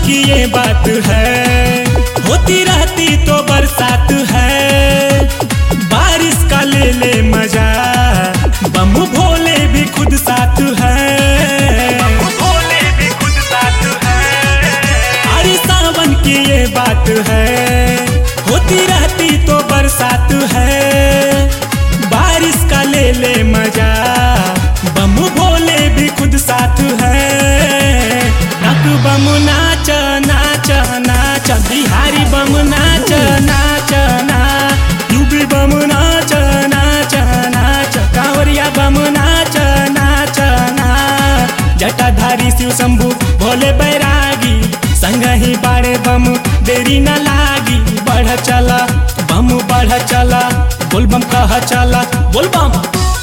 की ये बात है होती रहती तो बरसात है बारिश का ले ले मजा बम भोले भी खुद साथ है भोले भी खुद साथ है अरे सावन की ये बात है होती रहती तो बरसात है बारिश का ले ले मजा बम भोले भी खुद साथ है नक बम नाच नाच नाच बिहारी बम नाच नाच ना यूपी बम नाच नाच नाच कांवरिया बम नाच नाच ना जटाधारी शिव शंभु भोले बैरागी संग ही बाड़े बम देरी न लागी बढ़ चला बम बढ़ चला बोल बम कह चला बोल बम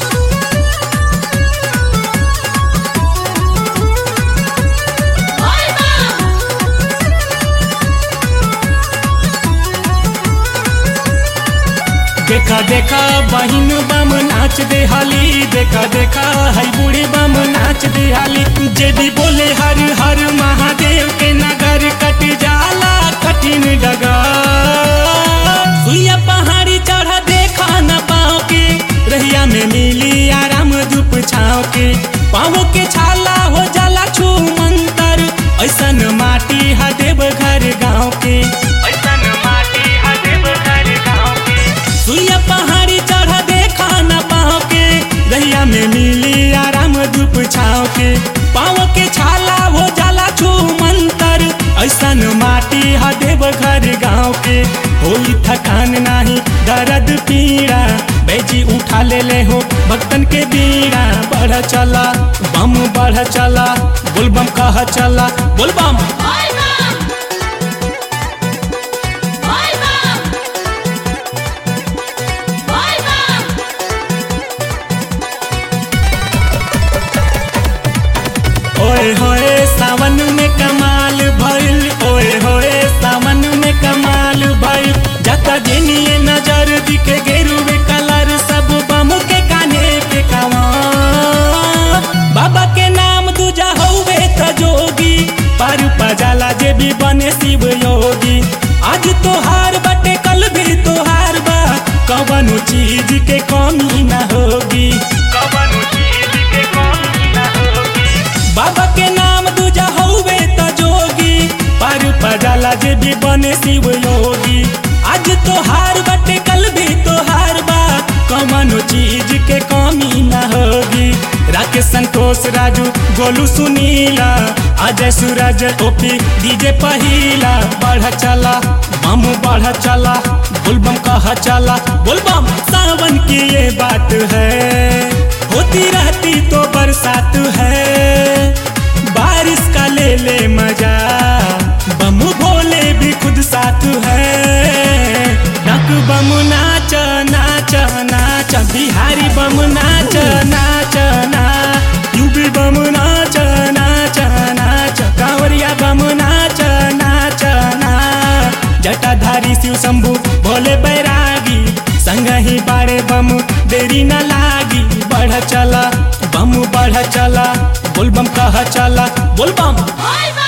देखा देखा बहिन बम नाच दे हाली देखा देखा हई बूढ़ी बम नाच दे हाली जे भी बोले हर हर महादेव के नगर कट जाला कठिन डगर सुइया पहाड़ी चढ़ा देखा न पाओ के रहिया में मिली आराम धूप छाओ के पाओ के छाला हो जाला छू मंतर ऐसन माटी हा देव घर गाँव के ऐसन माटी हा देव घर गाँव के सुइया पहाड़ी चढ़ देखा न पाओ के रहिया में मिली आराम धूप छाओ के पाओ के छाला हो जाला छू मंतर ऐसन माटी हा देव घर गाँव के होई थकान नाही दर्द पीड़ा बैजी उठा ले ले हो भक्तन के बीड़ा बढ़ चला बम बढ़ चला बोल बम कह चला बोल बम ओए होए सावन में कमाल भइल ओए होए सावन में कमाल भइल जता जेनिए नजर दिखे गेरुवे कलर सब बम के काने पे कावा बाबा के नाम दूजा हौवे त जोगी पर पजाला जे भी बने शिव योगी आज तोहार बटे कल भी तोहार बा कवनो चीज के कमी ना होगी कवनो चीज के कमी ना होगी बाबा के नाम दूजा हौवे त जोगी पर पजाला जे भी बने शिव योगी आज तोहार बटे कल भी तोहार बा कमनो चीज के कमी न होगी राकेश संतोष राजू गोलू सुनीला अजय सूरज ओपी डीजे पहिला बढ़ चला बम बढ़ चला बुलबम कह चला बुलबम सावन की ये बात है होती रहती तो बरसात है बारिश का ले ले मजा बम भोले भी खुद साथ है नक बम नाच नाच नाच बिहारी बम नाच नाच ना यूपी बम नाच नाच नाच कांवरिया बम नाच नाच ना जटाधारी शिव शंभु भोले बैरागी संग ही बाड़े बम देरी न लागी बढ़ चला बम बढ़ चला बोल बम कह चला बोल बम Bye